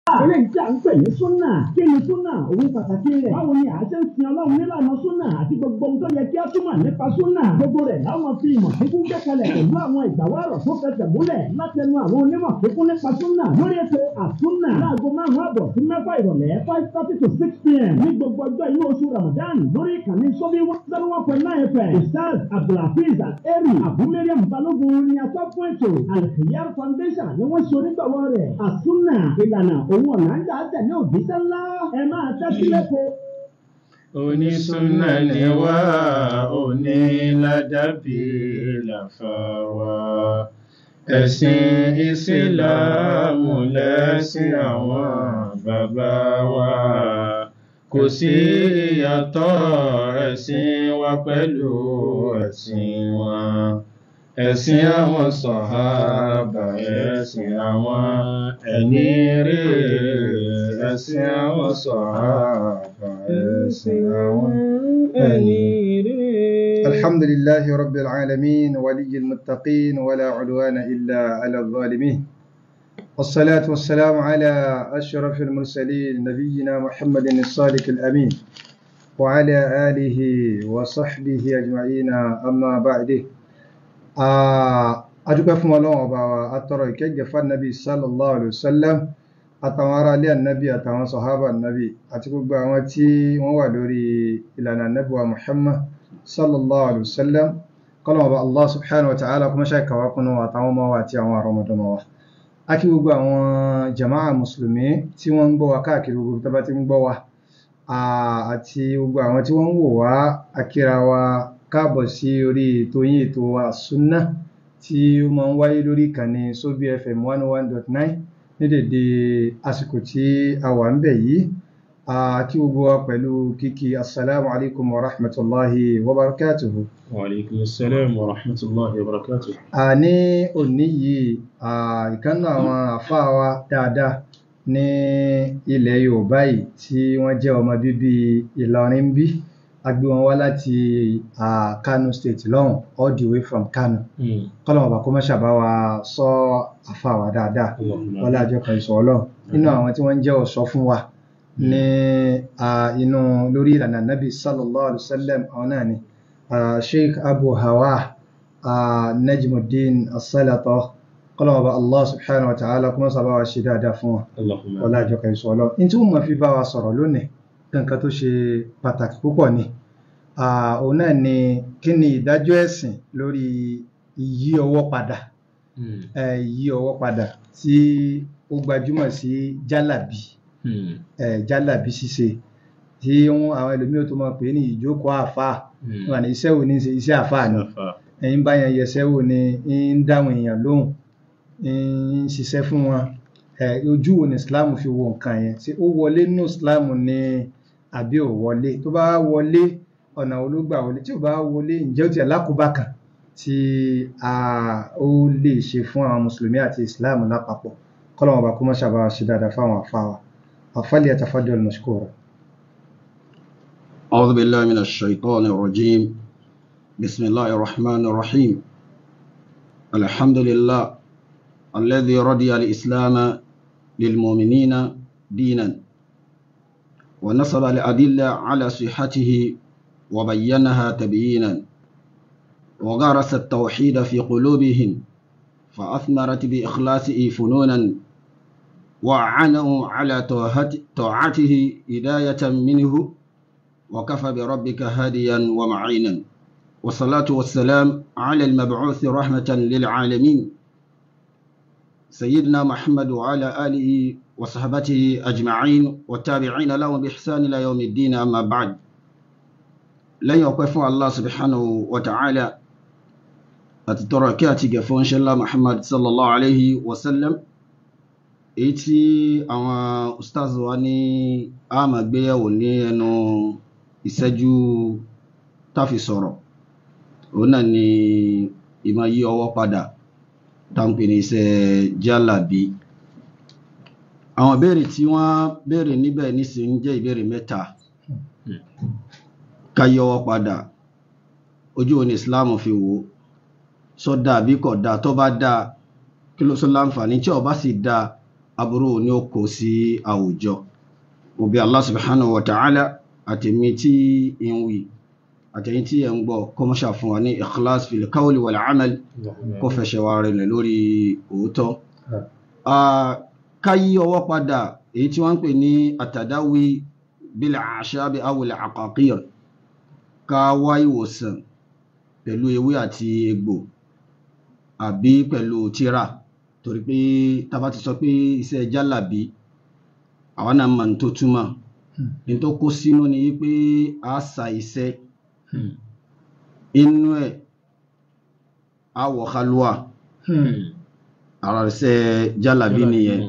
eléyìí tí a ń pè ní súnà kí ni súnà òun pàtàkì rẹ̀ báwo ni a ṣe ń sin ọlọ́run nílànà súnà àti gbogbo ohun tó yẹ kí a túmọ̀ nípa súnà gbogbo rẹ̀ láwọn fi ìmọ̀ kíkún gbẹ́kẹ̀lẹ̀ pẹ̀lú àwọn ìgbàwárọ̀ tó fẹsẹ̀ múlẹ̀ látẹnu àwọn onímọ̀ kíkún nípa súnà lórí ètò àsúnà láago márùn-ún àbọ̀ sí mẹ́fà ìrọ̀lẹ́ five thirty to six pm ní gbogbo ọjọ́ inú oṣù ramadan lórí ìkànnì sọ́bí one zero one point nine fm ustaz abdulhafiz eri abumeriam balogun ni atọ́kùn ètò alkhiyar foundation ni wọ́n ṣe onígbàwọ́ rẹ̀ àsúnà ìlànà òun ọ̀nà ń gbà tẹ̀lé òjíṣẹ́ ńlá ẹ máa tẹ́sí lẹ́kọ̀ọ́. onísúnà ni wá onílàdàbí làfà wá ẹ̀sìn ìsìláàmù lẹ́sìn àwọn bàbá wa kò sí ìyàtọ̀ ẹ̀sìn wa pẹ̀lú ẹ̀sìn wọn ẹ̀sìn àwọn sọ̀hábà ẹ̀sìn àwọn ẹni rí ẹ̀sìn àwọn sọ̀hábà ẹ̀sìn àwọn ẹni rí. الحمد لله رب العالمين ولي المتقين ولا عدوان إلا على الظالمين والصلاة والسلام على أشرف المرسلين نبينا محمد الصادق الأمين وعلى آله وصحبه أجمعين أما بعد adúpẹ́ fún ọlọ́run ọba wa atọrọ ìkẹ́gẹ́ fún anabi sallallahu alayhi wa sallam àtàwọn ará ilé anabi àtàwọn sọ̀hábà anabi àti gbogbo àwọn tí wọ́n wà lórí ìlànà anabi wa muhammad sallallahu alayhi wa sallam kọ́lọ̀ ọba allah subhanahu wa ta'ala kuma ṣe kàwá kunu àtàwọn ọmọ wa àti àwọn àrọmọdọ́mọ wa a kí gbogbo àwọn jama'a musulmi tí wọ́n ń gbọ́ wa káàkiri gbogbo tó bá ti ń gbọ́ wa àti gbogbo àwọn tí wọ́n ń wò wá akíra wa káàbọ̀ sí orí ètò yín ètò wa súnná tí ó máa ń wáyé lórí ìkànnì Sobi FM one one dot nine ní dèdè àsìkò tí a wà ń bẹ̀ yìí kí gbogbo wa pẹ̀lú kíkí assalamu alaikum wa rahmatullahi wa barakatuhu. wa alaikum assalam wa rahmatullahi wa barakatuhu. a ní òní yìí ìkànnì àwọn àfáà wa dáadáa ní ilẹ̀ Yorùbá yìí tí wọ́n jẹ́ ọmọ bíbí Ìlọrin bí a gbé wọn wá láti Kano state lọ́hùn all the way from Kano kọ́lọ̀ ọba kó má ṣàbá wa sọ àfa wa dáadáa wọ́n lájọ kan ìṣọ̀ ọlọ́run nínú àwọn tí wọ́n ń jẹ́ ọ̀ṣọ́ fún wa ní inú lórí ìlànà nabi sallallahu alayhi wa sallam àwọn náà ni Sheikh Abu Hawa Najmuddin As-Salata kọ́lọ̀ ọba Allah subhanahu wa ta'ala kó má ṣàbá wa ṣe dáadáa fún wa wọ́n lájọ kan ìṣọ̀ ọlọ́run ní tí wọ́n máa fi bá wa sọ̀rọ̀ lónìí nǹkan tó ṣe pàtàkì púpọ̀ ni òun náà ni kí ni ìdájọ́ ẹ̀sìn lórí ìyí ọwọ́ padà ìyí ọwọ́ padà tí ó gbajúmọ̀ sí jálàbí jálàbí ṣíṣe tí àwọn ẹlòmíràn tó máa pè ní ìjókòó àáfàá wà ní iṣẹ́ wo ní ṣe iṣẹ́ àáfàá ni ẹ̀yin bá yẹn yẹsẹ́ wò ni ń dáhùn èèyàn lóhùn ń ṣiṣẹ́ fún wọn ojú wo ni Islam fi wo nǹkan yẹn ṣé ó wọlé nínú Islam ni àbí ò wọlé tó bá wọlé ọ̀nà ológbà wọlé tí ò bá wọlé ǹjẹ́ ó ti alákòóbá kan tí ó lè ṣe fún àwọn mùsùlùmí àti Islam lápapọ̀ kọ́lọ́wọ́n bá kó mọ́ ṣàbá ṣe dáadáa fáwọn àfáwà àfálì yatafaddal mashkura. أعوذ بالله من الشيطان الرجيم بسم الله الرحمن الرحيم الحمد لله الذي رضي الإسلام للمؤمنين دينا ونصب الأدلة على صحته وبينها تبيينا وغرس التوحيد في قلوبهم فأثمرت بإخلاصه فنونا وأعانهم على طاعته هداية منه وكفى بربك هاديا ومعينا والصلاة والسلام على المبعوث رحمة للعالمين سيدنا محمد وعلى آله وصحبته أجمعين والتابعين لهم بإحسان إلى يوم الدين أما بعد lẹ́yìn ọpẹ́ fún allah subhanahu wa ta'ala àti tọrọ kí àti gẹ̀ fún ṣẹlá muhammad sallallahu alaihi wasallam èyí tí àwọn ustaz wa ní a máa gbéyẹ̀wò ní ẹnu ìṣẹ́jú táfi sọ̀rọ̀ òun náà ni ìmọ̀ yí ọwọ́ padà táǹpì ní iṣẹ́ jálàbí àwọn ìbéèrè tí wọ́n béèrè níbẹ̀ nísìnyí jẹ́ ìbéèrè mẹ́ta ká yọwọ́ padà ojú wo ni islam fi wò sọ dáa bí kò dáa tó bá dáa kí ló sọ láǹfààní tí ó bá sì dáa aburú ni ó kó sí àwùjọ òbí Allah subhanahu wa ta'ala àtẹ̀mí tí ń wí àtẹ̀yìn tí ẹ̀ ń gbọ́ kọ́mọ́ṣà fún wa ní ikhlas fil qawli wal amal kó fẹsẹ̀ wa rẹ̀ lórí òótọ́ ká yí ọwọ́ padà èyí tí wọ́n ń pè ní àtàdáwí bil a'shabi awil aqaqir ká wá ìwòsàn pẹ̀lú ewé àti egbò àbí pẹ̀lú tírà torí pé tá bá ti sọ pé iṣẹ́ jálàbí àwọn náà mọ̀ ní tó túmọ̀ ní tó kó sínú ni wípé a sa iṣẹ́ inú ẹ̀ a wọ̀ kálúwà ara iṣẹ́ jálàbí nìyẹn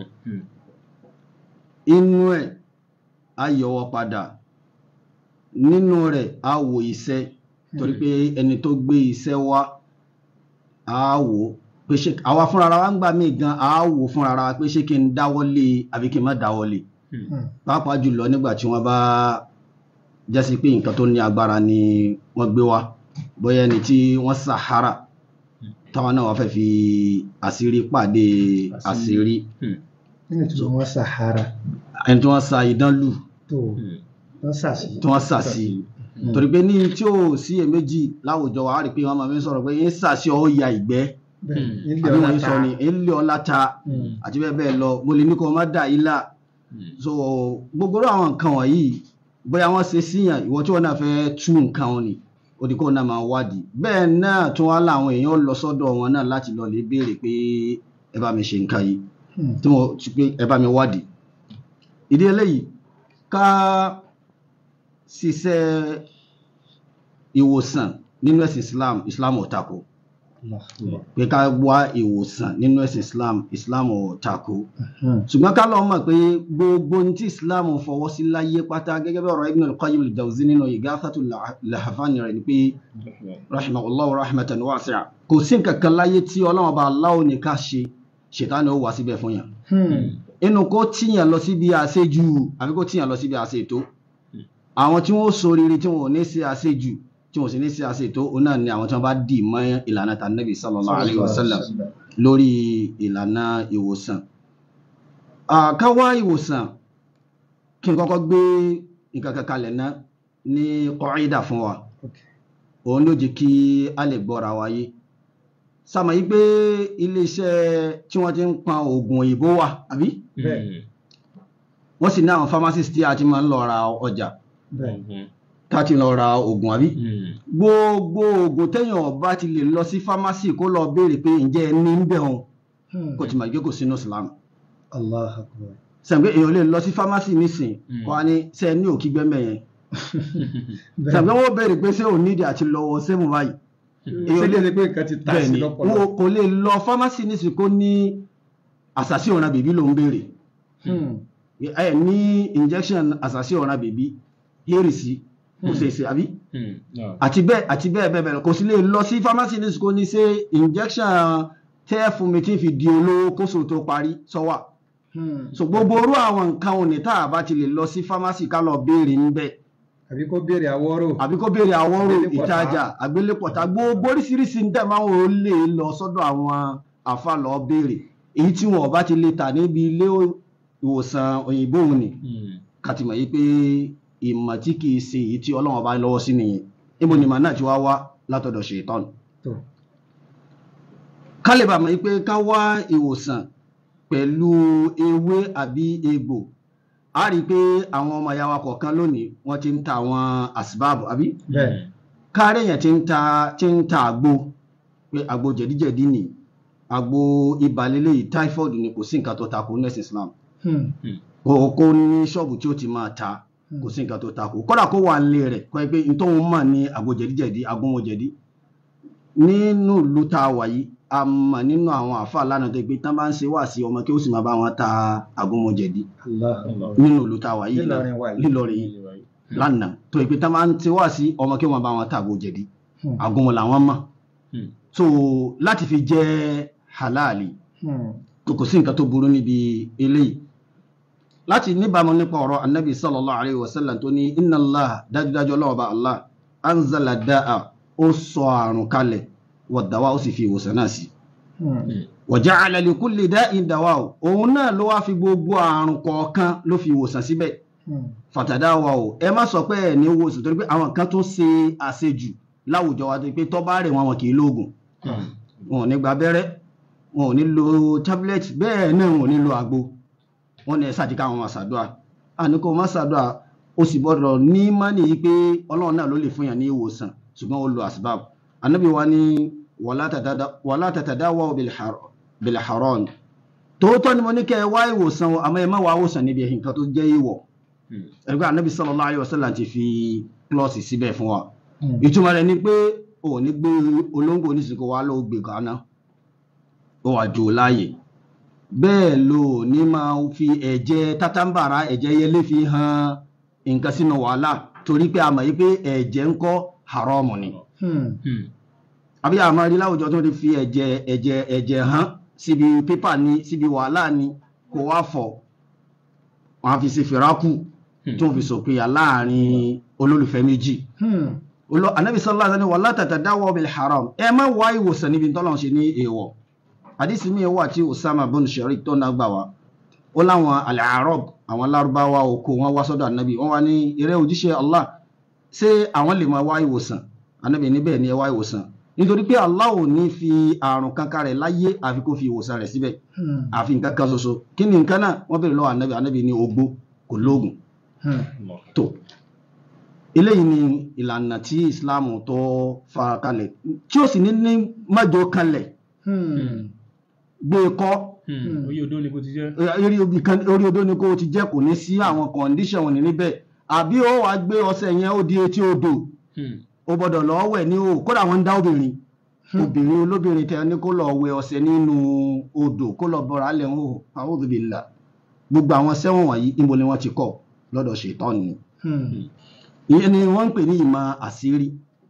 inú ẹ̀ a yọwọ́ padà nínú rẹ̀ a wò iṣẹ́ torí pé ẹni tó gbé iṣẹ́ wá a wò pé ṣé àwa fúnra wa ń gbà mí gan a wò fúnra wa pé ṣé kí n dáwọ́lé àbí kí n má dáwọ́lé pàápàá jùlọ nígbà tí wọ́n bá jásí pé nǹkan tó ní agbára ni wọ́n gbé wá bóyá ẹni tí wọ́n sàhárà táwọn náà wọ́n fẹ́ fi àṣírí pàdé àṣírí nínú tí wọ́n sàhárà ẹni tí wọ́n sa idán lù tó wọ́n sàṣì tí wọ́n sà sí torí pé ní tí ò sí èméjì láwùjọ wa á rí i pé wọ́n máa fi ń sọ̀rọ̀ pé ń sà sí ọ ya ìgbẹ́ àbí wọ́n ń sọ ni ń lé ọ láta àti bẹ́ẹ̀ bẹ́ẹ̀ lọ mo lè ní kó o má dà yìí là so gbogbo irú àwọn nǹkan wọ̀nyí bóyá wọ́n ṣe síyàn ìwọ tí wọ́n náà fẹ́ tú nǹkan wọn ni ó di kó náà máa wádìí bẹ́ẹ̀ náà tún wá láwọn èèyàn lọ sọ́dọ̀ wọn náà láti lọ lè béèrè pé ẹ bá mi ṣe nǹkan yìí tí mo ti pé ẹ bá mi wádìí ìdí eléyìí ká ṣiṣẹ́ ìwòsàn nínú ẹ̀sìn Islam Islam ò tako pé ká wá ìwòsàn nínú ẹ̀sìn Islam Islam ò tako ṣùgbọ́n ká lọ́ọ́ mọ̀ pé gbogbo ohun tí Islam fọwọ́ sí láyé pátá gẹ́gẹ́ bí ọ̀rọ̀ Ibn al-Qayyim al-Jawzi nínú Ighathatul Lahfan rẹ̀ ni pé rahimahullahu rahmatan wasi'a kò sí nǹkan kan láyé tí Ọlọ́run bá aláwọ̀ ní ká ṣe ṣètánì ó wá síbẹ̀ fún yàn inú kó tíyàn lọ síbi àṣejù àbí kó tíyàn lọ síbi àṣetó àwọn tí wọ́n ṣoríire tí wọ́n ò ní ṣe àṣejù tí wọ́n sì ní ṣe àṣetó òun náà ni àwọn tí wọ́n bá dì mọ́ ìlànà tànàbí sallallahu alayhi wa sallam lórí ìlànà ìwòsàn ká wá ìwòsàn kí n kọ́kọ́ gbé nǹkan kan kalẹ̀ náà ní kọ́ídà fún wa òun ló jẹ́ kí a lè gbọ́ra wáyé sàmọ̀ yí pé iléeṣẹ́ tí wọ́n ti ń pa oògùn òyìnbó wà àbí wọ́n sì ní àwọn pharmacist tí a ti máa ń lọ ra ọjà tá a ti lọ ra oògùn àbí gbogbo oògùn téèyàn bá ti lè lọ sí pharmacy kó lọ béèrè pé ǹjẹ́ ẹ ní ń bẹ̀ wọn kò tí mà gbé kò sínú Islam Allah akbar sàmì pé èèyàn lè lọ sí pharmacy nísìn kó a ní ṣe ní òkígbẹ́mẹ̀ yẹn sàmì pé wọ́n béèrè pé ṣé ò nídìí àti lọ́wọ́ sẹ́mu báyìí èyí lè ní pé nǹkan ti tà sí bẹ́ẹ̀ni lọ́pọ̀lọpọ̀ wọn kò lè lọ pharmacy nísìnyí kó ní àṣàṣì ọ̀ràn bèbí ló ń béèrè ẹ ní injection àṣàṣì ọ̀ràn bèbí hẹ́rì sí kò ṣe é ṣe àbí àti bẹ́ẹ̀ àti bẹ́ẹ̀ bẹ́ẹ̀ bẹ́ẹ̀ kò sí lè lọ sí pharmacy nísìnyí kó ní ṣe injection tẹ́ fún mi tí fi di olówó kóso tó parí sọ́wà so gbogbo orú àwọn nǹkan òní tá a bá ti lè lọ sí pharmacy ká lọ béèrè níbẹ̀ àbí kó béèrè àwọ́rò àbí kó béèrè àwọ́rò Àgbélépọ̀tá. ìtajà àgbélépọ̀tá gbogbo oríṣiríṣi ń tẹ̀ máa ń wò ó lè lọ sọ́dọ̀ àwọn àfa lọ béèrè èyí tí wọn ò bá ti lè tà níbi ilé ìwòsàn òyìnbó òun ni ká ti mọ̀ yí pé ìmọ̀ tí kìí ṣe èyí tí ọlọ́run bá lọ́wọ́ sí nìyẹn níbo ni màá náà ti wá wá látọ̀dọ̀ ṣètọ́nù tó ká lè bá mọ̀ yí pé ká wá ìwòsàn pẹ̀lú ewé àbí egbò a rí i pé àwọn ọmọ ìyá wa kọ̀ọ̀kan lónìí wọ́n ti ń ta àwọn àsìbáàbù àbí bẹ́ẹ̀ káàrẹ̀ yẹn ti ń ta ti ń ta àgbo pé àgbo jẹ̀díjẹ̀dí ni àgbo ibà lélẹ́yìí typhoid ni kò sí nǹkan tó takò ní ẹ̀sìn Islam Hmm. kò kó ní ṣọ́ọ̀bù tí ó ti máa ta kò sí nǹkan tó takò kódà kó wà nílé rẹ̀ kọ́ ẹ pé n tóun mọ̀ ní àgbo jẹ̀díjẹ̀dí agbóhun jẹ̀dí nínú ìlú tá a wà yìí a mọ̀ nínú àwọn àáfàá lánàá tó pé tán bá ń ṣe wá sí ọmọ kí ó sì máa bá wọn ta agbóhun jẹ̀dí Allah nínú ìlú tá a wà yìí Nílọrin wà yìí. lílọrin yìí lánàá tó pé tán bá ń ṣe wá sí ọmọ kí wọ́n bá wọn ta àgbo jẹ̀dí Hmm. agbóhun làwọn mọ̀ so láti fi jẹ́ halali Hmm. kò kò sí nǹkan tó burú níbi eléyìí láti níbàámu nípa ọ̀rọ̀ anabi sallallahu alayhi wa sallam tó ní inna allah dájúdájú ọlọ́wọ́ bá allah anzala da'a ó sọ àrùn kalẹ̀ wa dawa ó sì fi ìwòsàn náà sí waja'ala li kulli da'in dawa o òun náà ló wá fi gbogbo àrùn kọ̀ọ̀kan ló fi ìwòsàn síbẹ̀ fatadawa o ẹ má sọ pé ẹ ní ìwòsàn torí pé àwọn kan tó ṣe àṣejù láwùjọ wa tó pé tó bá rẹ̀ wọn wọn kì í lóògùn wọn ò ní gba abẹ́rẹ́ wọn ò ní lo tablet bẹ́ẹ̀ náà wọn ò ní lo àgbo wọn ní ẹ sáà ti ká àwọn máa ṣàdúrà àní kó má ṣàdúrà ó sì gbọ́dọ̀ ní mánì yìí pé ọlọ́run náà ló lè fún yàn ní ìwòsàn ṣùgbọ́n ó lo asbab anábì wa ní wàlá tàtàdáwà bil haram tòótọ́ ni mo ní kẹ́ ẹ wá ìwòsàn o àmọ́ ẹ má wá ìwòsàn níbi nǹkan tó jẹ́ ìwọ̀ ẹgbẹ́ anábì sallallahu alaihi wasallam ti fi klọ́ọ̀sì síbẹ̀ fún wa ìtumọ̀ rẹ̀ ni pé ò ní gbé olóńgbò oníṣìnkú wa ló gbé kaná ó wà jò láàyè bẹ́ẹ̀ ló ní máa fi ẹ̀jẹ̀ tátàǹbàrà ẹ̀jẹ̀ yẹlé fi hàn nǹkan sínú wàhálà torí pé a mọ̀ yí pé ẹ̀jẹ̀ ń kọ́ haramu ni àbí àmọ́ rí láwùjọ tó ti fi ẹ̀jẹ̀ ẹ̀jẹ̀ ẹ̀jẹ̀ hàn síbi pépà ni síbi wàhálà ni kò wá fọ̀ wọ́n á fi ṣe fìrákù tó fi sòpinya láàrin olólùfẹ́ méjì anabi sallallahu alaihi wasallam wala tatadawa bil haram ẹ má wá ìwòsàn níbi tọ́lọ̀ ṣe ní èèwọ̀ àdísì mi wà tí Usama bin Sharik tó náà gbà wá ó láwọn al-Arab àwọn lárúbáwá oko wọn wá sọ́dọ̀ anabi wọ́n wá ní eré òjíṣẹ́ Allah ṣé àwọn lè máa wá ìwòsàn anabi níbẹ̀ ni ẹ wá ìwòsàn nítorí pé Allah ò ní fi àrùn kankan rẹ̀ láyé àfi kó fi ìwòsàn rẹ̀ síbẹ̀ àfi nǹkan kan ṣoṣo kí ni nǹkan náà wọ́n bèrè lọ́wọ́ anabi anabi ní ogbó kò lóògùn tó eléyìí ni ìlànà tí Islam tó fara kalẹ̀ tí ó sì ní ní mẹ́jọ kalẹ̀ gbé kọ́ orí odó ni kò ti jẹ́ orí odó ni kò ti jẹ́ kò ní sí àwọn condition wọn ní níbẹ̀ àbí ó wàá gbé ọṣẹ yẹn ó di etí odò ó gbọ́dọ̀ lọ wẹ̀ ní o kódà wọ́n ń dá obìnrin obìnrin olóbìnrin tẹ ní kó lọ wẹ̀ ọṣẹ nínú odò kó lọ bọra alẹ ń hò a'udhu billah gbogbo àwọn sẹ́wọ̀n wọ̀nyí níbo ni wọ́n ti kọ́ lọ́dọ̀ ṣètọ́ ni ìyẹn ni wọ́n ń pè ní ìmọ̀ àṣírí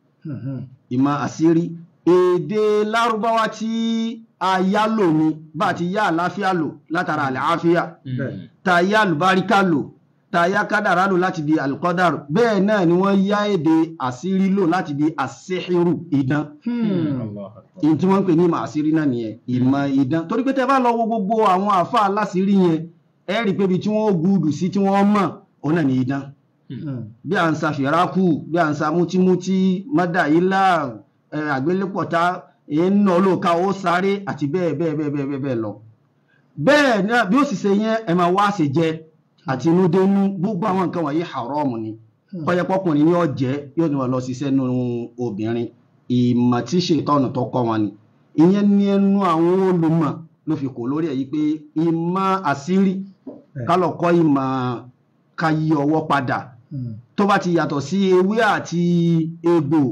ìmọ̀ àṣírí èdè lárúbáwá tí a yá lò ní bá ti yá àláfíà lò látara àlàáfíà ta yá àlùbáríkà lò ta yá kádàrá lò láti di alqadar bẹ́ẹ̀ náà ni wọ́n yá èdè àṣírí lò láti di àṣíhìrù idán ìyẹn tí wọ́n ń pè ní ìmọ̀ àṣírí náà nìyẹn ìmọ̀ idán torí pé tẹ́ bá lọ wo gbogbo àwọn àfa aláṣírí yẹn ẹ rí i pé ibi tí wọ́n gùdù sí tí wọ́n mọ̀ òun náà ní idán bí à ń sa fìrákù bí à ń sa mútímútí mọ́dàílà àgbélépọ̀tá iná olóòka ó sáré àti bẹ́ẹ̀ bẹ́ẹ̀ bẹ́ẹ̀ bẹ́ẹ̀ bẹ́ẹ̀ lọ. bẹ́ẹ̀ náà bí ó sì ṣe yẹn ẹ máa wá ṣe jẹ àti inú dénú gbogbo àwọn nǹkan wọ̀nyí haram ni kọ́yẹ́pọ́kùnrin ní ọ̀jẹ́ yóò ní wọn lọ ṣiṣẹ́ nínú obìnrin ìmọ̀ tí ṣètọ́nù tó kọ́ wọn ni ìyẹn ní ẹnu àwọn olùmọ̀ ló fi kò lórí ẹ̀ yìí pé ìmọ̀ àṣírí kálọ̀ kọ́ ìmọ̀ ká yí ọwọ́ padà tó bá ti yàtọ̀ sí ewé àti egbò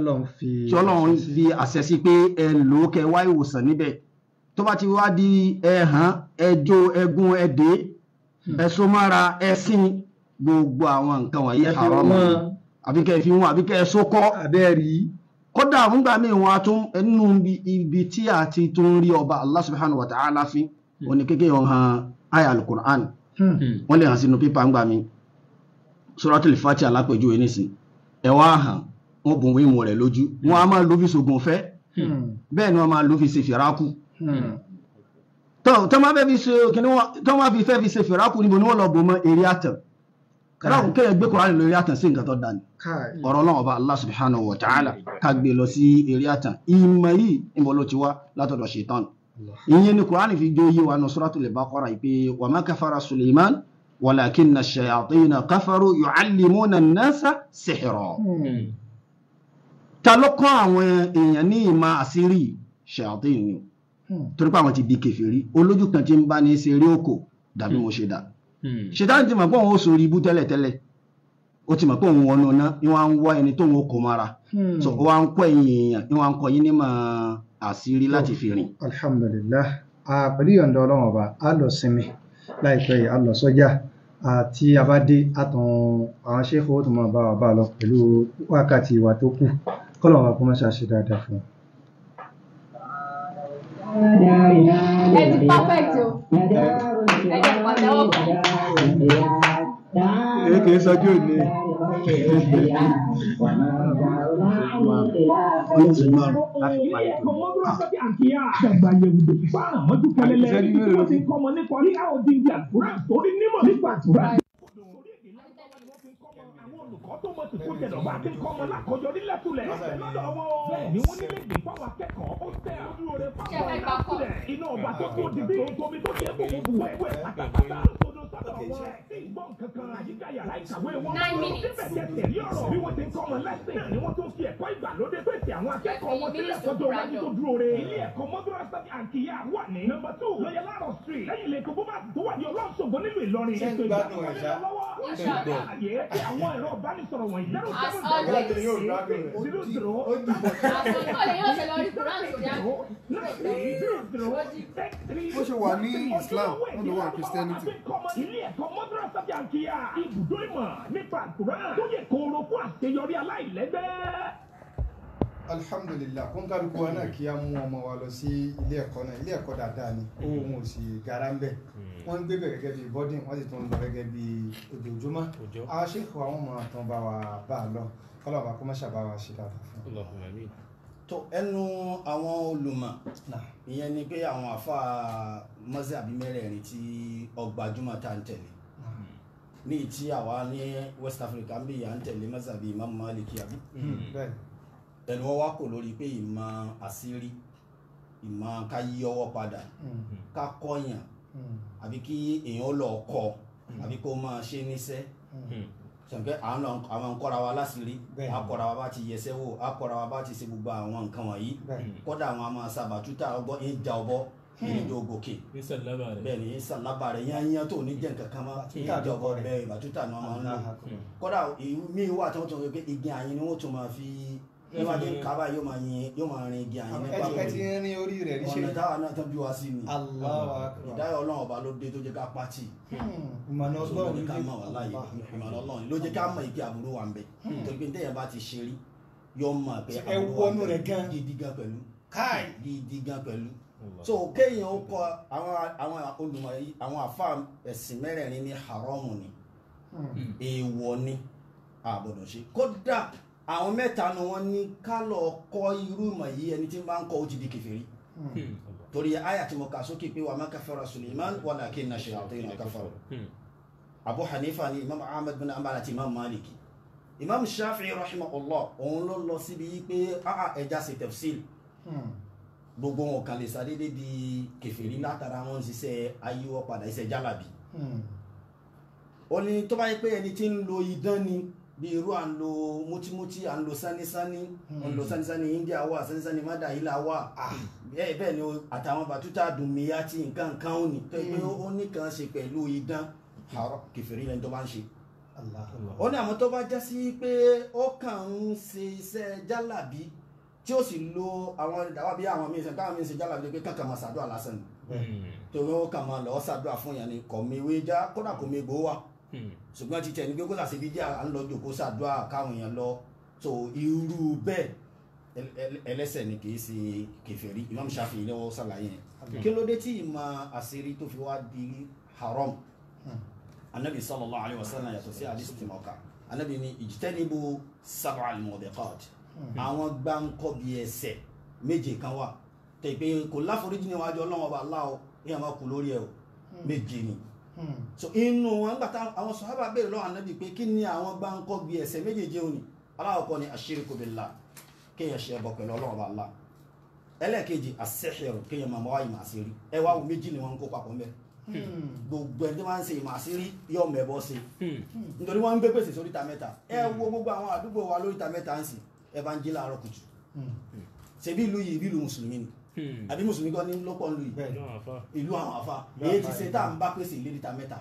tí ọlọ́run fi àṣẹ sí pé ẹ lò ó kẹ wá ìwòsàn níbẹ̀ tó bá ti wá di ẹ̀hán ẹjọ́ ẹgún ẹdẹ ẹ̀sọ́mára ẹ̀sìn gbogbo àwọn nǹkan wọ̀nyí haram àbí kẹ́ fi wọn àbí kẹ́ sókọ́ abẹ́rí kódà fúngbà míì wọn a tún nínú ibi tí a ti tún rí ọba Allah subhanahu wa ta'ala fi òní kékeré ọ̀hán aya al-Qur'an wọ́n lè hàn sínú pépà ńgbà mi Suratul Fatiha alápèjúwe nísìn ẹ wá hàn wọ́n bùn wíwọ̀n rẹ̀ lójú wọ́n a máa lò fi ṣògùn fẹ́ bẹ́ẹ̀ ni wọ́n máa lò fi ṣe fìrákù tó máa fi ṣe kíní wọn tó máa fi fẹ́ fi ṣe fìrákù níbo ni wọ́n lọ bò mọ́ eré àtàn kẹ́lákùn kéèyàn gbé Kùránì lórí àtàn sí nǹkan tó dání ọ̀rọ̀ náà ọba Allah subhanahu wa ta'ala ká gbé lọ sí eré àtàn ìmọ̀ yìí níbo ló ti wá látọ̀dọ̀ ṣètán ìyẹn ni Kùránì fi jó yé wa nù Suratul Baqara yìí pé wa ma kafara Sulaiman walakinna ash-shayatina kafaru yu'allimuna an-nasa sihra ta ló kọ́ àwọn èèyàn ní ìmọ̀ àṣírí ṣàtìn ni torí pé àwọn ti di kèfèrí olójú kan tí ń bá ní ṣe eré òkò dàbí mo ṣe dà ṣètàn ti mọ̀ pé òun ó sori ibú tẹ́lẹ̀tẹ́lẹ̀ ó ti mọ̀ pé òun wọnú ná ni wọ́n á ń wá ẹni tó ń kó mara so ó wá ń kọ́ ẹ̀yìn èèyàn ni wọ́n á ń kọ́ yín ní mọ̀ àṣírí láti fi rìn. alhamdulillah pẹ̀lú ìyọ̀ǹda ọlọ́run ọba a lọ sinmi láìpẹ́ yìí a lọ sọ́jà àti abádé àtàn àwọn ṣéèkó tó máa bá wa bá lọ pẹ̀lú wákàtí ìwà tó kù kọ́lọ̀ wa kó má ṣàṣe dáadáa fún un. ẹ ti perfect o ẹ jẹ pàtẹ́wọ́ kan. èké sọjú òní. ọlọ́sìn márùn láti parí ẹ̀kọ́ mọ́tò sọ́kì àkíyà. Ṣẹ̀gbà yẹ̀wùdò fáànà mọ́jú kẹlẹ́lẹ́. Àti Ibi tí wọ́n ìṣẹ́jú ti ń kọ́ ọmọ nípa ní àwọn ti ń di àkùrá torí nímọ̀ nípa àkùrá. Àwọn olùkọ́ tó mọ̀ sí kó jẹ̀dọ̀ bá ti ń kọ́ ọmọ lákọjọ nílẹ̀ tulẹ̀. Lọ́dọ̀ wọn. Bẹ́ẹ̀ni wọ́n nílé ìgbín fáwọn akẹ́kọ̀ọ́ ó tẹ̀ ojú rẹ̀ fáwọn aláṣẹ. Iná ọba tó tó di bí tómi tó jẹ́ gbogbo wẹ́wẹ́ pátápátá. Sódò sábà wọn. Ìgbọ́n kankan àyíká yàrá ìkàwé wọn. Nine minutes. Síbẹ̀ jẹ́ tẹ̀lé ọ̀rọ̀. Bí wọ́n ti ń kọ́ ọmọ lẹ́sìn. Náà ni wọ́n tún fi ẹ̀kọ́ ìgbàlódé pèsè àwọn akẹ́kọ̀ọ́ wọn sílẹ̀ sọ́jọ́ iwájú tó dúró re. Ilé ẹ̀kọ́ Mọ́dúrásá Àǹkìyà wà ní. Nọmba two lọ́yẹ̀ láàrọ̀ street. Lẹ́yìn ilé ìkókó máa tó wà ní ọlọ́sọ̀gbọ́n nílùú Ìlọrin. Ṣé ń Ètò gbádùn ìgbàlódé ẹ̀ ṣá? lọ́wọ́. Inshallah. Àyè tí àwọn ẹ̀rọ ìbánisọ̀rọ̀ wọ̀nyí. Zero As seven always. zero Ìyá yóò gbádùn rẹ̀. zero zero Àsọ̀tọ̀ lè yóò ṣe lọ rí Quran sórí àná. bó ṣe wà ní Islam, ó ló wà ní Christianity. ilé ẹ̀kọ́ mọ́dúrásá bí àǹkíyà ibùdó ìmọ̀ nípa àkùrán tó yẹ kóró fún àṣeyọrí aláìlẹ́gbẹ́. alhamdulillah kó ń kálukú wa náà kí á mú ọmọ wa lọ sí ilé ẹ̀kọ́ náà ilé ẹ̀kọ́ dáadáa ni owó wọn ò sì gara ń bẹ̀ wọ́n ń gbé bẹ̀ gẹ́gẹ́ bí boarding wọ́n sì tún ń lọ gẹ́gẹ́ bí ojoojúmọ́ Òjò. àwọn ṣèkò àwọn ọmọ àtàn bá wa bá a lọ kọ́lọ̀ bá kó má ṣàbá wa ṣe dáadáa fún un. Allahumma amin. tó ẹnu àwọn olùmọ̀ Náà. ìyẹn ni pé àwọn àfa mọ́sàbí mẹ́rẹ̀ẹ̀rin tí ọgbàjúmọ̀ tá ń tẹ̀lé ní tí àwa ní West Africa ń bí à ń tẹ̀lé mọ́sàbí Imam Maliki àbí bẹ́ẹ̀ ẹnu wọn wá kò lórí pé ìmọ̀ àṣírí ìmọ̀ ká yí ọwọ́ padà ká kọ́yàn àbí kí èèyàn lọ kọ́ àbí kó máa ṣe níṣẹ́ sọ̀nkẹ́ àwọn nkọ́ra wa láṣìírí Bẹ́ẹ̀. akọ́ra wa bá ti yẹsẹ́ wò akọ́ra wa bá ti ṣe gbogbo àwọn nǹkan wọ̀nyí bẹ́ẹ̀ kọ́dà àwọn a máa sábà tútà ọgbọ́ ń ja ọbọ ń jọ gòkè ní sàlámà rẹ̀. bẹ́ẹ̀ ni sàlábà rẹ̀ yányán tó ní jẹ́ nǹkan kan máa ń ja ọbọ rẹ̀. bẹ́ẹ̀ ìbátútà ni wọ́n máa ń lò Allahu Akbar. kọ́dà míì wà tí wọ́n tún sọ pé igi àyìn ni wọ́n tún máa fi níwájú kábà yóò máa yin yóò máa rin igi àyìn nípa ẹ ti ń rin orí rẹ̀ ríṣẹ́ ọ̀nà táwa náà tán bí wá sí ni Allahu Akbar. ìdáyọ̀ ọlọ́run ọba ló dé tó jẹ́ ká pátì ìmọ̀nà ló ọgbọ́n jẹ́ ká mọ̀ wá láàyè ìmọ̀ràn ọlọ́run ló jẹ́ ká mọ̀ ìpè àbúrò wa ń bẹ torí pé téèyàn bá ti ṣe rí yóò mọ̀ pé Ẹ àbúrò wa ń wọnú bẹ rẹ̀ gan. gidi gan pẹ̀lú káì gidi gan pẹ̀lú Allah. so kéèyàn ó kọ àwọn àwọn olùmọ̀ yìí àwọn àfa ẹ̀sìn mẹ́rẹ̀ẹ̀rin ní haramu ni èèwọ̀ ni àbọ̀dọ̀ ṣe kódà àwọn mẹ́ta ni wọ́n ní ká lọ kọ́ irú ìmọ̀ yìí ẹni tí ń bá ń kọ́ ó ti di kèfèrí Hmm. torí àyà tí mo kà sókè pé wa ma kafara Suleiman walakinna shayatina kafaru Hmm. Abu Hanifa ni Imam Ahmad bin Hanbal àti Imam Maliki Imam Shafi'i rahimahullah òun ló lọ síbi yìí pé áà ẹja ṣe tafsil gbogbo wọn kan lè sàdédé di kèfèrí látara wọn ń ṣiṣẹ́ ayíwọ́ padà iṣẹ́ jálàbí ó ní tó bá yẹ pé ẹni tí ń lo idán ni bí irú à ń lo mútímútí à ń lo sánísání à ń lo sánísání India wà sánísání mádàílà wà bẹ́ẹ̀ bẹ́ẹ̀ ni o- àtàwọn bàtútà dùnmíyá tí nǹkan kan ó ní tó yẹ pé ó ní kan ṣe pẹ̀lú idán àárọ̀ kèfèrí lẹni tó bá ń ṣe ó ní àmọ́ tó bá já sí pé ó kàn ń ṣe iṣẹ́ jálàbí tí ó sì lo àwọn ìdáwà bí àwọn míín ṣe káwọn míín ṣe jálàbí pé kankan máa ṣàdúrà lásán ni Hmm. torí ó kàn máa lọ ṣàdúrà fún yẹn ni kò méwé já kódà kò mégbó wà Hmm. ṣùgbọ́n ti tẹ̀ ní pé kó sàṣe bí jẹ́ à ń lọ jòkó ṣàdúrà káwọn èèyàn lọ so irú bẹ́ẹ̀ ẹl- ẹl- ẹlẹ́sẹ̀ ni kì í ṣe kèfèrí Imam Shafi'i ni wọ́n ṣàlàyé yẹn kí ló dé tí ìmọ̀ àṣírí tó fi wá di haram anabi sallallahu alayhi wa sallam yàtọ̀ sí hadith tí mo kà anabi ni ijtanibu sab'al mubiqat àwọn gbáǹkọ́ bí ẹsẹ̀ méje kan wà tẹ̀ pé kò láforíjì níwájú ọlọ́wọ́ bá láwọ èèyàn máa kú lórí ẹ̀ o méje ni so inú wọn nígbà táwọn àwọn sọ̀hábà béèrè lọ́wọ́ anabi pé kí ni àwọn gbáǹkọ́ bí ẹsẹ̀ méjèèjì òní aláwọ̀kọ́ ni ashiriku billah kéèyàn ṣe ẹbọ pẹ̀lú ọlọ́wọ́ bá lá ẹlẹ́ẹ̀kejì as-sihru kéèyàn máa wáyé màá sí rí ẹ wá wo méjì ni wọ́n ń kó papọ̀ mẹ́ gbogbo ẹni tí wọ́n ń ṣe ìmọ̀ àṣírí yóò mẹ́bọ́ sí Hmm. nítorí wọ́n ń gbé pèsè sóríta mẹ́ta ẹ wo gbogbo àwọn àdúgbò wa lóríta mẹ́ta ń sìn ẹ bá ń jí láàárọ̀ kùtù ṣebí ìlú yìí ìlú mùsùlùmí ni Hmm. àbí mùsùlùmí kan ní lọ́pọ̀ ìlú yìí Bẹ́ẹ̀. Ìlú àwọn àfà. ìlú àwọn àfa Ìlú èyí àfà ti ṣe yìí. tá à ń bá pèsè léríta mẹ́ta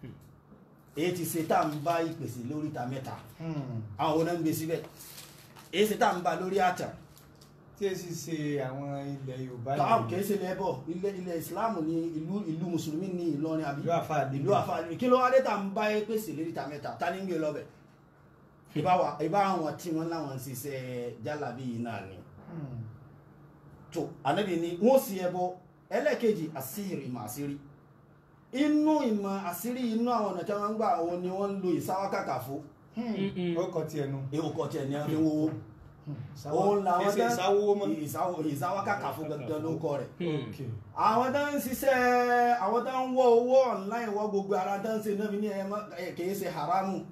èyí ti ṣe tá à ń bá ìpèsè lóríta mẹ́ta àwọn wo náà ń gbé síbẹ̀ èyí ṣe tá à ń bá lórí àtà tí ẹ sì ṣe àwọn ilẹ̀ Yorùbá káwọn kìí ṣe lẹ́bọ̀ ilẹ̀ ilẹ̀ ìsìláàmù ní ìlú ìlú mùsùlùmí ní Ìlọrin àbí ìlú àfáà níbí. ìlú àfààní kí ló wá dé tá à ń bá pèsè léríta mẹ́ta ta ní ń gbé lọ́bẹ̀ ìbá wa ìbá àwọn tí wọ́n láwọn ń ṣiṣẹ́ jálàbí yìí náà ni Hmm. tó ànábì ni wọ́n sì ẹbọ ẹlẹ́ẹ̀kejì àṣírí ìmọ̀ àṣírí inú ìmọ̀ àṣírí inú àwọn ọ̀nà tí wọ́n ń gbà òun ni wọ́n ń lo ìsáwákàkà fún Hmm. ó kọ tiẹ̀ nu. ewu kọ tiẹ̀ ní ẹni wo òun làwọn Kìí ṣe ìsáwó mọ́. ìsáwó ìsáwó kàkà fún gangan ló kọ rẹ̀ ok àwọn tó ń ṣiṣẹ́ àwọn tó ń wọ owó online wọ gbogbo ara tó ń ṣe náà fi ní ẹ má- ẹ kìí ṣe haramu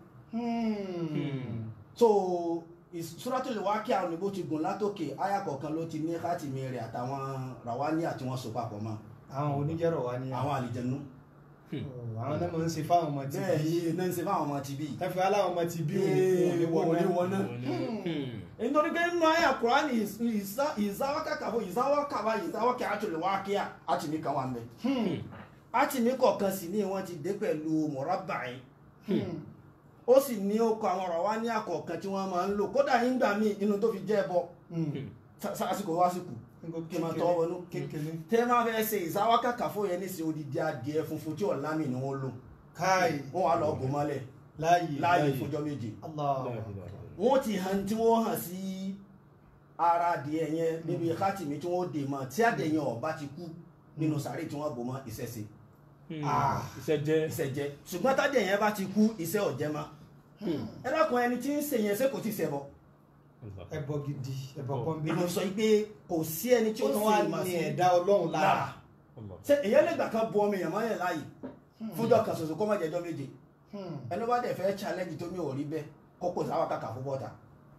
so Suratul Waqi'a àwọn òyìnbó ti gùn látòkè àyà kọ̀ọ̀kan ló ti ní kátìmí rẹ̀ àtàwọn ràwání àti wọn so papọ̀ mọ́ àwọn oníjẹ́rọ̀ wa ni àwọn àlìjẹnú àwọn náà mọ̀ ń ṣe fáwọn ọmọ tí bẹ́ẹ̀ yìí náà ń ṣe fáwọn ọmọ ti bí tẹ́fẹ́ aláwọn ọmọ tí bí Ee, òun òní wọná. nítorí pé nínú àyà Kùránì ìzáwákàkàfọ́ ìzáwákàbá ìzáwákàtúlù wákíà àtìmí kan wà ń bẹ àtìmí kọ̀ọ̀kan sì ní wọ́n ti dé pẹ̀lú mọ̀rábàáyìn ó sì ní ó kọ àwọn ọ̀rọ̀ wá ní àkọ̀ọ̀kan tí wọ́n máa ń lò kódà nígbà míì inú tó fi jẹ́ ẹbọ sásìkò wásìkò kí n máa tọ́ wọnú kékeré tẹ́ máa fẹ́ ṣe ìzáwákàkàfọ́ yẹn ní sí odidi adìẹ funfun tí ọ̀lámì ni wọ́n lò káì wọ́n wá lọ bò mọ́lẹ̀ láàyè láàyè fúnjọ́ méje Allah wọ́n ti hàn tí wọ́n hàn sí ara adìẹ yẹn níbi kátìmí tí wọ́n dè mọ́ tí adìẹ yẹn ọba ti kú nínú sàárè tí wọ́n bò mọ́ ìṣẹ̀ṣe iṣẹ́ jẹ́ ìṣẹ̀jẹ́ ṣùgbọ́n tádìẹ yẹn bá ti kú iṣẹ́ ọ̀jẹ́ mọ́ ẹ dákun ẹni tí ń ṣe yẹn ṣé kò ti ṣẹbọ ẹbọ gidi ẹbọ pọ́nbí ìlú sọ pé kò sí ẹni tí ó ó tún sì wá mà ní sí ẹ̀dá ọlọ́run lára lára ṣé èyàn lè gbà kan bu ọmọ èèyàn mọ́yàn láàyè fúnjọ́ kan ṣoṣo kó má jẹjọ́ méje ẹni bá dẹ̀ fẹ́ challenge tó mi ò rí bẹ́ẹ̀ kókò sáwà kàkà fún bọ́ta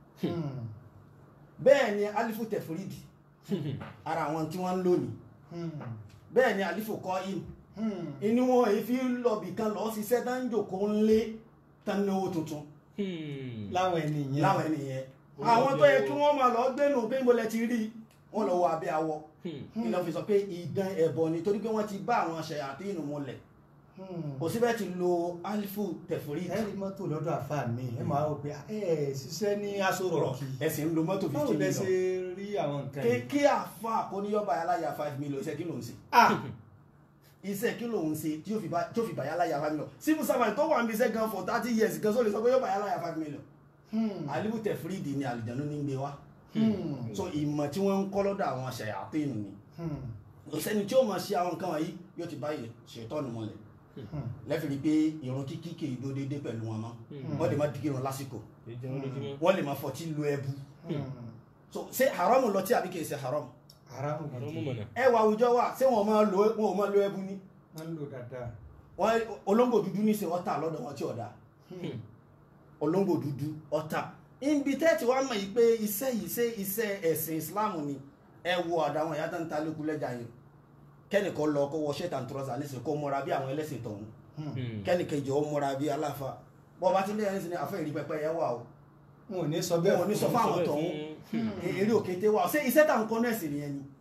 bẹ́ẹ̀ ni alifu tẹ̀fúrídì ara àwọn tí wọ́n ń lò ní bẹ́ẹ̀ ni alifu kọ́ in inú wọn èyí fi lọ́bì kan lọ́ọ́ ṣiṣẹ́ tá ń jòkó ń lé tán náwó tuntun láwọn ẹni yẹn láwọn ènìyàn àwọn tó yẹ kí wọ́n máa lọ gbénu pé mo lẹ ti rí wọ́n lọ wọ abẹ́ awọ ìlọ fi sọ pé ìdán ẹbọ ni torí pé wọ́n ti bá àwọn ṣẹyàtí inú múlẹ̀ kò síbẹ̀ ti lo alifu tẹ̀fúrídì ẹ rí mọ́tò lọ́dọ̀ àfáà mi ẹ máa rò pé ẹ ṣiṣẹ́ ní aṣọ rọ̀kì ẹ̀sìn ń lo mọ́tò báwo fifteen lẹ ṣe million rí àwọn nǹkan kí yìí kí àfa àkóníyọ́bà aláya five million iṣẹ́ kí ló ń ṣe ah iṣẹ́ kí ló ń ṣe tí yóò fi bá- tí yóò fi bàyá láya five million civil servant tó wà ń bí iṣẹ́ gan for thirty years gan só lè sọ pé yóò bàyá láya five million alibu tẹ̀fúrídì ni àlìjánu ní ń gbé wá so ìmọ̀ tí wọ́n ń kọ́ lọ́dọ̀ àwọn ṣẹ̀yàtìn ni kò sẹ́ni tí ó máa ṣe àwọn nǹkan wọ̀nyí yóò ti báyìí ṣètọ́nù mọ́lẹ̀ lẹ́fìrí pé ìrun kíkí kì í dó déédé pẹ̀lú wọn mọ́ wọ́n lè má dìgí irun lásìkò wọ́n lè má fọtí lu ẹbu so ṣé haram lọ tí àbí kì í ṣe haram haramu gidi ẹ wà àwùjọ wa ṣé wọn máa lo wọn ò máa lo ẹbu ni wọ́n ń lò dáadáa wọn olóńgbò dúdú ní ṣe ọ̀tá lọ́dọ̀ wọn tí ọ̀dà olóńgbò dúdú ọ̀tá ibi tẹ́tí wàá mọ̀ yìí pé iṣẹ́ yìí ṣe iṣẹ́ ẹ̀sìn Islam ni ẹ wo àdáwọn ìyá tó ń ta lókun lẹ́jà yìí kẹ́nìkan lọ kó wọ ṣẹ́tà tùrọ̀sà nísìnyí kó múra bí àwọn ẹlẹ́sìn tọ̀hún kẹ́nìkejì ó múra bí aláfa bọ́ bá ti lẹ́yìn nísìnyí àfẹ́ ìrí pẹpẹ yẹn wà o wọn ò ní sọ bẹ́ẹ̀ wọn ò ní sọ fáwọn tọ̀hún eré òkété wà o ṣé iṣẹ́ tà ń kọ́ nẹ́ẹ̀sì nìyẹn ni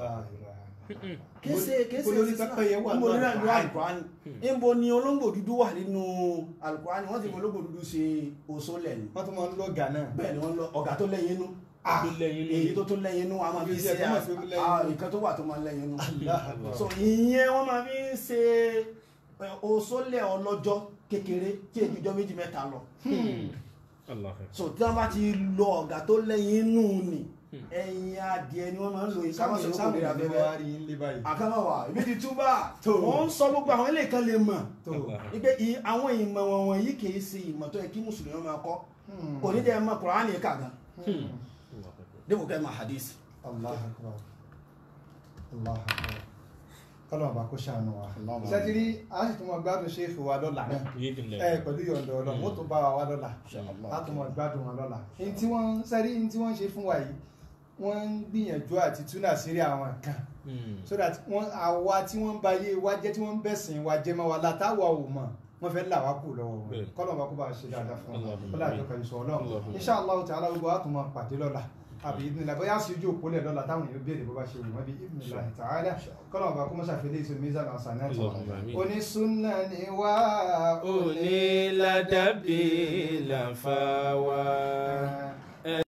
kése kése olórí pẹ́pẹ́yẹ wà níbo nínú nínú alukurani níbo ni olóńgbò dúdú wà nínú alukurani wọ́n ti fi olóńgbò dúdú ṣe oṣoolẹ̀ ni wọ́n tún máa ń lọ gà náà bẹ́ẹ̀ ni wọ́n lọ ọ̀gá tó lẹ́yìn inú Ah, èyí tó tún lẹ́yìn inú a máa fi Ibi ṣe tí ẹ tó máa fi lẹ́yìn à- inú. nǹkan tó wà tó máa lẹ́yìn inú Allah Allah. so ìyẹn wọ́n máa fi ń ṣe ẹ, oṣoolẹ̀ ọlọ́jọ́ kékeré tí èdè ìjọ méjì mẹ́ta lọ so tí wọ́n bá ti lọ ọ̀gá tó lẹ́yìn inú ni ẹ̀yìn adìẹ ni wọ́n máa ń lò yìí káwọn sáwọn sọ sáwọn kò lè ìlú abẹ́rẹ́ wa rí ilé báyìí àkàmọ̀wà ibi ti túbà Tó. wọ́n ń sọ gbogbo àwọn ilé kan lè mọ̀ tó wípé i- àwọn ìmọ̀ wọ̀nyí yìí kìí ṣe ìmọ̀ tó yẹ kí mùsùlùmí máa kọ́ kò ní jẹ́ mọ̀ kùránì kà gan débò kẹ́ mọ̀ hadith Allah akbar Allah akbar kọ́lọ̀ ọba kó ṣàánú wa Allahumma sẹ́tìrí a sì tún mọ gbádùn ṣéèkì wa lọ́la náà ẹ pẹ̀lú yọ̀ǹda ọlọ́run ó tún bá wa wá lọ́la a tún mọ gbádùn wọn lọ́la ní tí wọ́n sẹ́rí ní tí wọ́n ṣe fún wa yìí wọ́n ń gbìyànjú àti túnà sírí àwọn nǹkan so that wọ́n àwa tí wọ́n ń ba ayé wa jẹ́ tí wọ́n ń bẹ̀sìn wa jẹ́ mọ́ wa látàwọ̀ ò mọ̀ wọ́n fẹ́ là wá kù lọ́wọ́ wọn Bẹ́ẹ̀. kọ́lọ̀ ọba kó bá ṣe dáadáa fún wọn Allahumma kọ́lọ̀ àjọkọ̀ ìṣọ̀ ọlọ́run Allahumma insha Allah ta'ala gbogbo wa tún mọ pàdé lọ́la àbí ìdílé bóyá sí ojú òpó lẹ̀ lọ́la táwọn èèyàn béèrè bó bá ṣe wù wọ́n bí ìdílé ta'ala kọ́lọ̀ ọba kó mọ́ ṣàfihàn èso mizan hasanat Allahumma amin. onísúnà ni wá onílàdàbí làǹfààwà.